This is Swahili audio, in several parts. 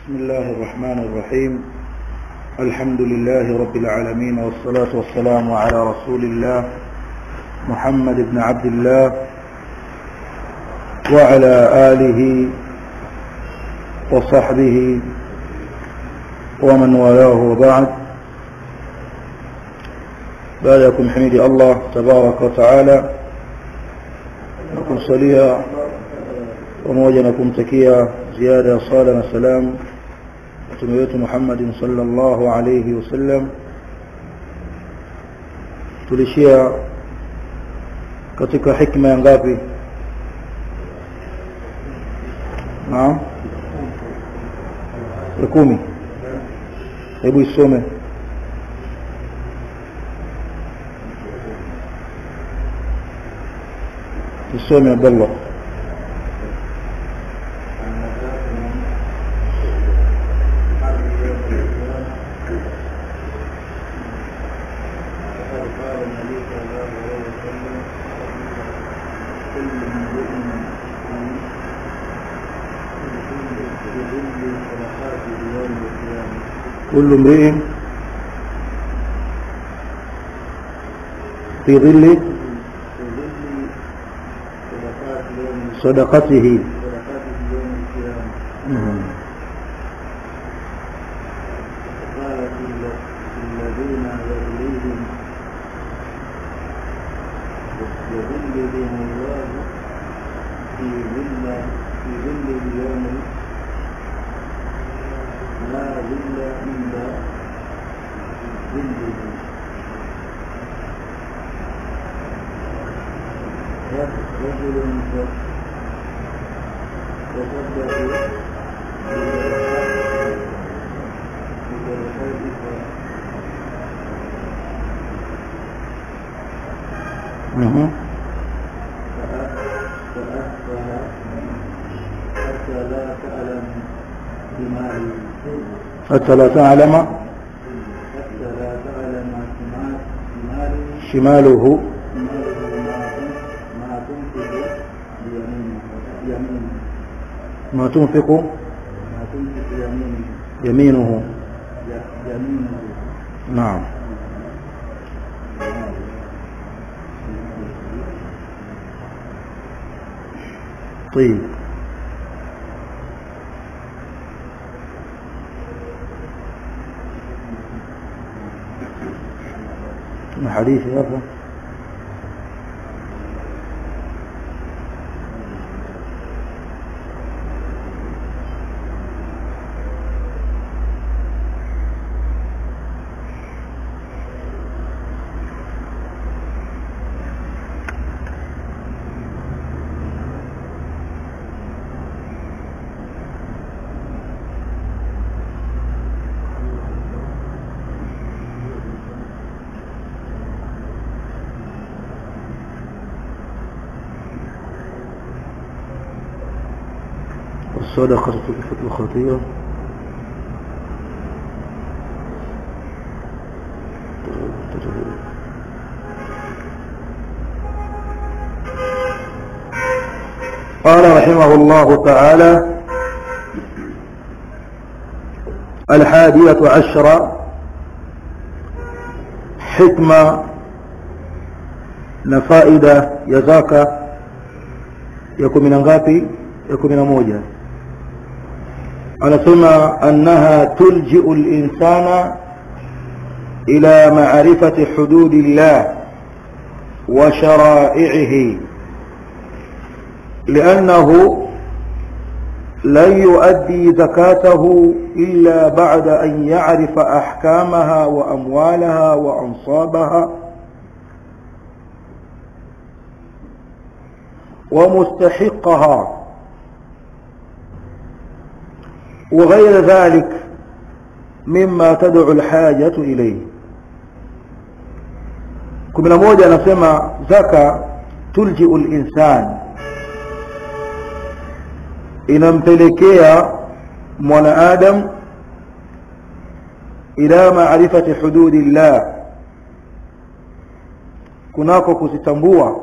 بسم الله الرحمن الرحيم الحمد لله رب العالمين والصلاة والسلام على رسول الله محمد بن عبد الله وعلى آله وصحبه ومن والاه وبعد بعدكم حميد الله تبارك وتعالى nakumsalia pamoja na kumtakia ziada ya sala na salam mtume wetu Muhammadin sallallahu alayhi wasallam tulishia katika hikma ya ngapi naam ya kumi hebu isome isome Abdullah كل امرئ في ظل صدقته مم. الذين يغليهم يذل بهم الله في ظل في ظل اليوم لا ظل إلا ظله رجل تصدق مم. فأخفها حتى لا تعلم بمال حتى لا تعلم حتى لا تعلم بمال بمال شماله ما تنفق بيمينه يمينه ما تنفق ما تنفق يمينه يمينه ي- يمينه نعم طيب ما حديث يا أخوة الصدقة تكفت الخطيئة قال رحمه الله تعالى الحادية عشرة حكمة نفائدة يزاك يكون من ngapi ya kumi na moja anasema annaha tuljiu linsana ila marifati hududi llah wa sharai'ihi لأنه لن يؤدي زكاته إلا بعد أن يعرف أحكامها وأموالها وأنصابها ومستحقها وغير ذلك مما تدعو الحاجة إليه kumi na moja anasema zaka tuljiu linsan inampelekea mwanaadam ila maarifati hududi llah kunako kuzitambua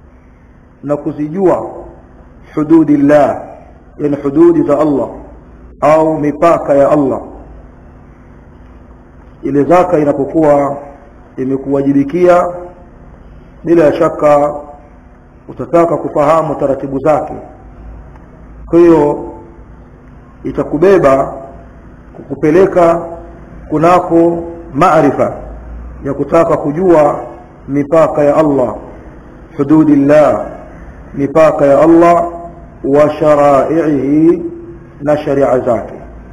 na kuzijua hududi llah yani hududi za Allah au mipaka ya Allah ile zaka inapokuwa imekuwajibikia bila shaka utataka kufahamu taratibu zake kwa hiyo itakubeba kukupeleka kunako maarifa ya kutaka kujua mipaka ya Allah hududillah mipaka ya Allah wa sharaihi na sharia zake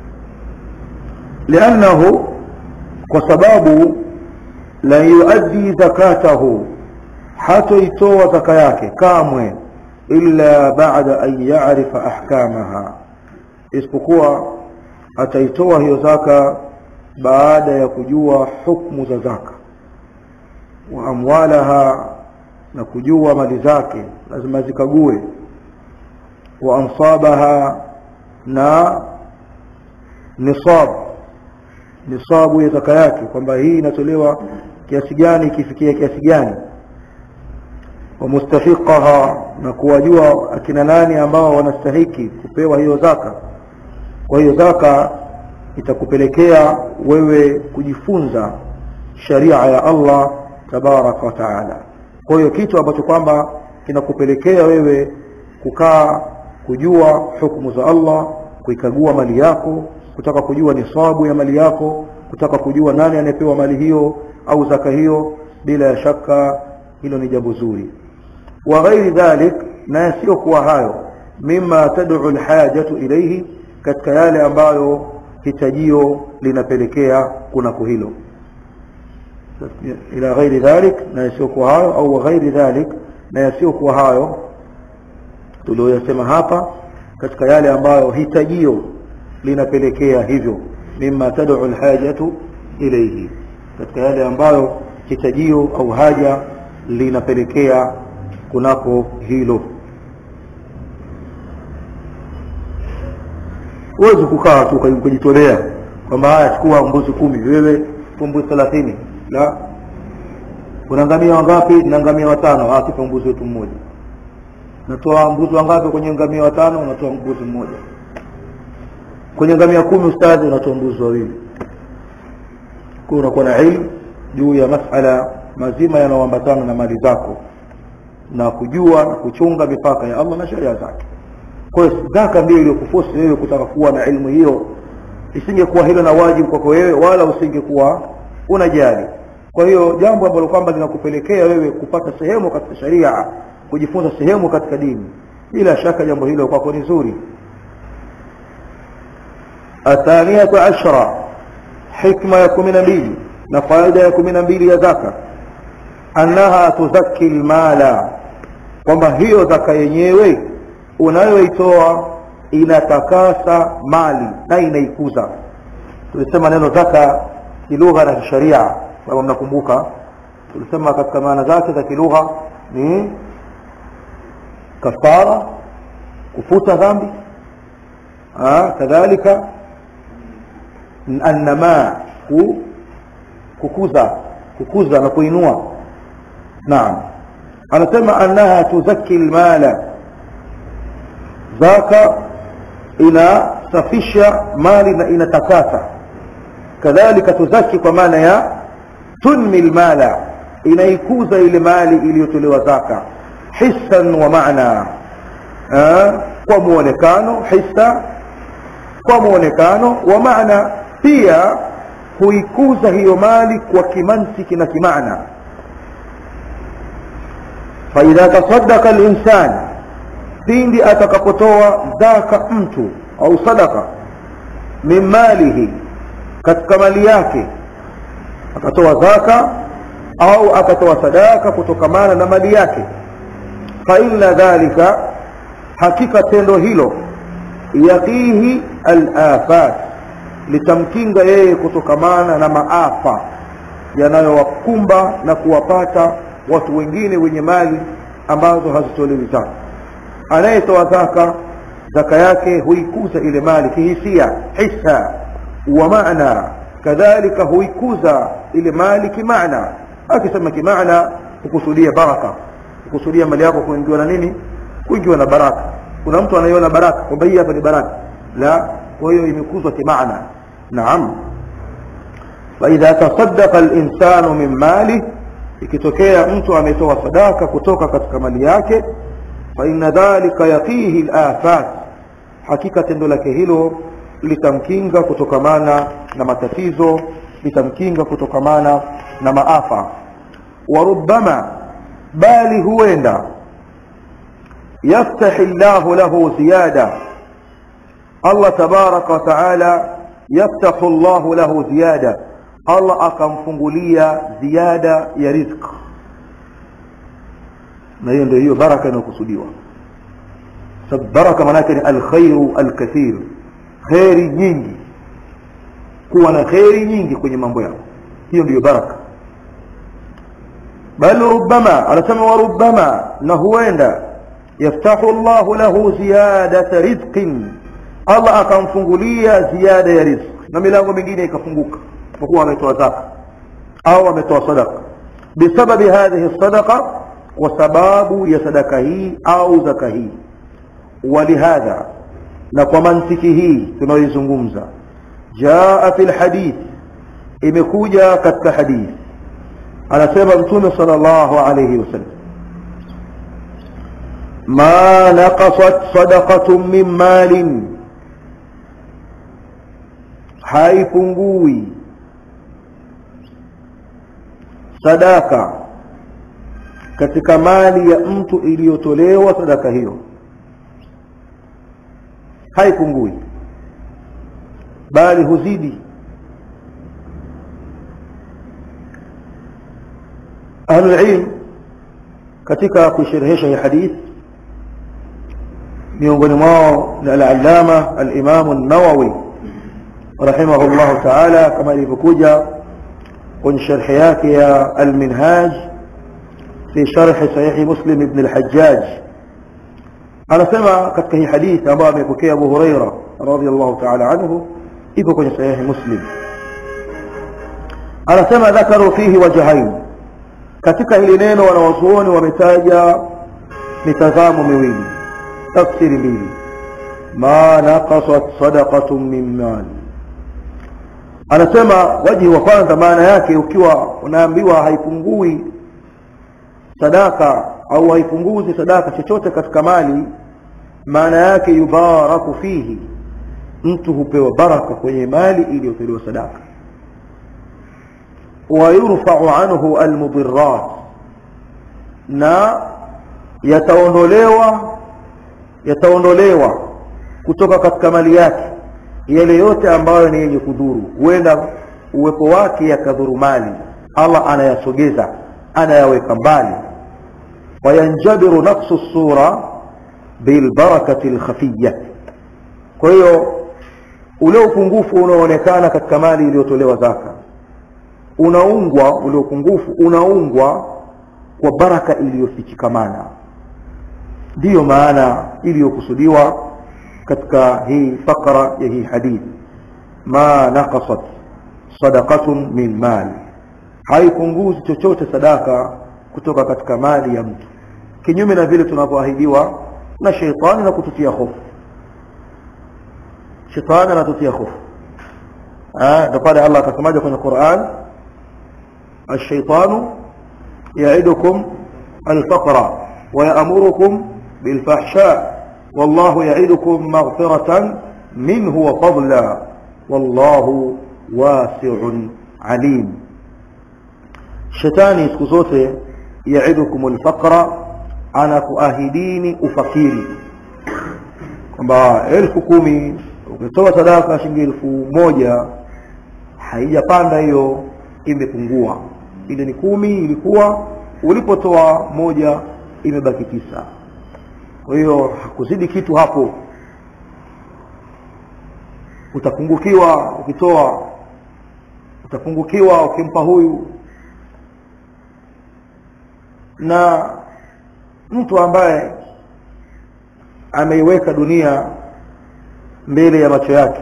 liannahu kwa sababu la yuaddi zakatahu hatoitoa zaka yake kamwe illa baada an yarifa ahkamaha isipokuwa ataitoa hiyo zaka baada ya kujua hukmu za zaka wa amwalaha na kujua mali zake lazima zikague wa ansabaha na nisab nisabu ya zaka yake kwamba hii inatolewa kiasi gani ikifikia kiasi gani wa mustahiqaha na kuwajua akina nani ambao wanastahiki kupewa hiyo zaka kwa hiyo zaka itakupelekea wewe kujifunza sharia ya Allah tabaraka wa taala kwa hiyo kitu ambacho kwamba kinakupelekea wewe kukaa kujua hukumu za Allah kuikagua mali yako kutaka kujua nisabu ya mali yako kutaka kujua nani anayepewa mali hiyo au zaka hiyo bila ya shaka hilo ni jambo zuri wa ghairi dhalik na yasiyokuwa hayo mima tad'u alhajatu ilayhi katika yale ambayo hitajio linapelekea kunako hilo ila ghairi dhalik na yasiyokuwa hayo au ghairi dhalik na yasiyokuwa hayo tuliyosema hapa katika yale ambayo hitajio linapelekea hivyo mima tad'u alhajatu ilayhi katika yale ambayo hitajio au haja linapelekea kunako hilo huwezi kukaa tu ukajitolea kwamba haya chukua mbuzi kumi wewe mbuzi thelathini la kuna ngamia wangapi na ngamia watano akipa mbuzi wetu mmoja natoa mbuzi wangapi kwenye ngamia watano unatoa mbuzi mmoja kwenye ngamia kumi ustadhi unatoa mbuzi wawili kwa unakuwa na ilmu juu ya masala mazima yanayoambatana na mali zako na kujua na kuchunga mipaka ya Allah na sheria zake kwa hiyo zaka ndio iliyokufosi wewe kutaka kuwa na ilmu hiyo isingekuwa hilo na wajibu kwako wewe wala usingekuwa unajali kwa hiyo jambo ambalo kwamba linakupelekea wewe kupata sehemu katika sharia kujifunza sehemu katika dini bila shaka jambo hilo kwako ni zuri athaniyatu ashra hikma ya kumi na mbili na faida ya kumi na mbili ya zaka annaha tuzakki lmala kwamba hiyo zaka yenyewe unayoitoa inatakasa mali na inaikuza tulisema neno zaka kilugha na kisharia kama mnakumbuka tulisema katika maana zake za kilugha ni kafara kufuta dhambi kadhalika annama kukuza kukuza na kuinua naam anasema annaha tuzakki lmala zaka inasafisha mali na inatakasa kadhalika tuzaki kwa maana ya tunmi lmala inaikuza ile mali iliyotolewa zaka hissan wa maana kwa muonekano hissa kwa muonekano wa maana pia huikuza hiyo mali kwa kimantiki na kimaana faidha tasadaka linsan pindi atakapotoa zaka mtu au sadaka min malihi katika mali yake akatoa zaka au akatoa sadaka kutokamana na mali yake fa inna dhalika hakika tendo hilo yaqihi alafat litamkinga yeye kutokamana na maafa yanayowakumba na kuwapata watu wengine wenye mali ambazo hazitolewi zaka anayetoa zaka zaka yake huikuza ile mali kihisia hisa wa maana kadhalika huikuza ile mali kimaana akisema kimaana hukusudia baraka hukusudia mali yako kuingiwa na nini kuingiwa na baraka kuna mtu anaiona baraka kwamba hii hapa ni baraka la kwa hiyo imekuzwa kimaana naam faidha tasaddaqa linsanu min malih ikitokea mtu ametoa sadaka kutoka katika mali yake faina dhalika yaqihi lafat hakika tendo lake hilo litamkinga kutokamana na matatizo litamkinga kutokamana na maafa warubama bali huenda yaftahi llahu lahu ziyada allah tabaraka wataala yaftahu llahu lahu ziyada allah akamfungulia ziada ya rizq na hiyo ndio hiyo baraka inayokusudiwa sababu baraka maanake ni alkhairu alkathir kheri nyingi kuwa na kheri nyingi kwenye mambo yako hiyo ndiyo baraka bal rubama anasema warubama na huenda yaftahu llahu lahu ziyadata rizqin allah akamfungulia ziada ya rizq na milango mingine ikafunguka kwa kuwa ametoa zaka au ametoa sadaka bisababi hadhihi sadaqa kwa sababu ya sadaka hii au zaka hii walihadha na kwa mantiki hii tunayoizungumza jaa fi lhadith imekuja katika hadith anasema mtume sallallahu alayhi wasallam ma naqasat sadaqatun min malin haipungui sadaka katika mali ya mtu iliyotolewa sadaka hiyo haipungui bali huzidi ahlulilm katika kuisherehesha hii hadith miongoni mwao ni alalama alimamu nawawi rahimahu llahu taala kama ilivyokuja kwenye sharhi yake ya alminhaj fi sharhi sahihi muslim ibn alhajjaj anasema katika hii hadithi ambayo amepokea abu huraira radiallahu taala anhu iko kwenye sahihi muslim anasema dhakaru fihi wajahain katika hili neno wanawazuoni wametaja mitazamo miwili tafsiri mbili ma naqasat sadaqatun min mali anasema wajihi wa kwanza maana yake ukiwa unaambiwa haipungui sadaka au haipunguzi sadaka chochote katika mali maana yake yubaraku fihi mtu hupewa baraka kwenye mali iliyotolewa sadaka wayurfau anhu almudirat na yataondolewa yataondolewa kutoka katika mali yake yale yote ambayo ni yenye kudhuru huenda uwepo wake yakadhuru mali allah anayasogeza anayaweka mbali wayanjabiru nafsu sura bilbarakati lkhafiya kwa hiyo ule upungufu unaoonekana katika mali iliyotolewa zaka unaungwa ule upungufu unaungwa kwa baraka iliyofichikamana ndiyo maana iliyokusudiwa katika hii fakra ya hii hadithi ma naqasat sadaqatun min mali haipunguzi chochote sadaka kutoka katika mali ya mtu kinyume na vile tunavyoahidiwa na sheitani na kututia hofu shetani anatutia hofu ndo pale allah akasemaja kwenye quran الشيطان يعدكم الفقر ويأمركم بالفحشاء والله يعدكم مغفرة منه وفضلا والله واسع عليم shetani siku zote yaidukum lfaqra anakuahidini ufakiri kwamba elfu kumi ukitoa sadaka shilingi elfu moja haijapanda hiyo imepungua ile ni kumi ilikuwa ulipotoa moja imebaki tisa kwa hiyo hakuzidi kitu hapo utapungukiwa ukitoa utapungukiwa ukimpa huyu na mtu ambaye ameiweka dunia mbele ya macho yake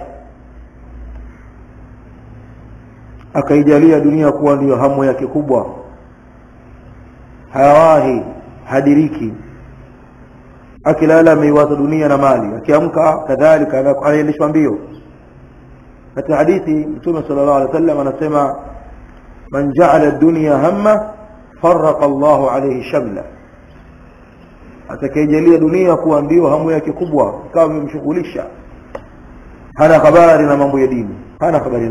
akaijalia dunia kuwa ndiyo hamu yake kubwa hawahi hadiriki akilala ameiwaza dunia na mali akiamka kadhalika anaendeshwa mbio katika hadithi mtume sallallahu alaihi wasallam anasema man ja'ala ad-dunya hamma farraqa Allahu alayhi shamla atakayejalia dunia kuwa ndio hamu yake kubwa kama imemshughulisha hana habari na mambo ya dini hana habari